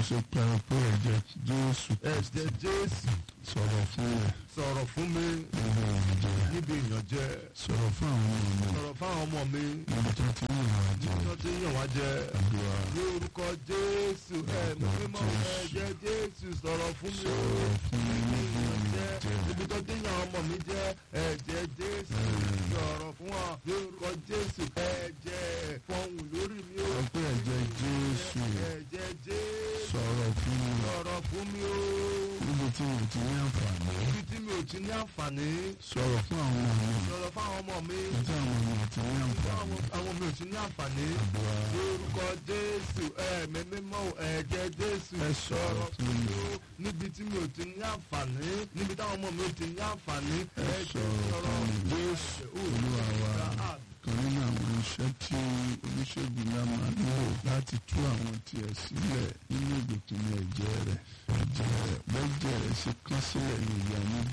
ṣe pẹ̀rọ pé ẹ̀jẹ̀ Jésù ẹ̀jẹ̀ Jésù sọ̀rọ̀ fún ẹ̀ sọ̀rọ̀ fún mi níbi ìrìnàjò níbi ìyànjẹ sọ̀rọ̀ fún àwọn ọmọ mi sọ̀rọ̀ fáwọn ọmọ mi níbi tó ti ń rìn àjò tí wọ́n ti ń yàn wá jẹ àdúrà ní orúkọ Jésù ẹ̀mí mímọ́ ẹ̀jẹ̀ Jésù sọ̀rọ̀ fún mi o sọ̀rọ̀ fún mi níbi níbi ìyànjẹ ìrìnàjò níbi tó ti ń yàn ọmọ mi jẹ ẹ̀jẹ̀ Jésù sọ̀rọ̀ fún wa ní orúkọ Jésù ẹ̀jẹ̀ fọhùn lórí mi o sọ pé ẹ̀jẹ̀ Jésù ẹ̀jẹ̀ Jésù sọ̀rọ̀ fún mi sọ̀rọ̀ fún mi o níbi tí mo ti ní àǹfààní níbi tí mi ò ti ní àǹfààní sọ̀rọ̀ fún àwọn ọmọ mi sọ̀rọ̀ fáwọn ọmọ mi níbi tí àwọn ọmọ mi ti ní àǹfààní àwọn àwọn mi ò ti ní àǹfààní àdúrà lórúkọ Jésù ẹ̀mí mímọ́ ẹ̀jẹ̀ Jésù ẹ sọ̀rọ̀ fún mi o níbi tí mi ò ti ní àǹfààní níbi táwọn ọmọ mi ò ti ní àǹfààní ẹ sọ̀rọ̀ fún mi Jésù Olúwa wa kan nínú àwọn iṣẹ́ tí oníṣègùn náà máa ń lò láti tú àwọn tiẹ̀ sílẹ̀ nínú ìgbèkùn ẹ̀jẹ̀ rẹ̀ ẹ̀jẹ̀ rẹ̀ bẹ́jẹ̀ rẹ̀ ṣe kán sílẹ̀ ní ìyá ní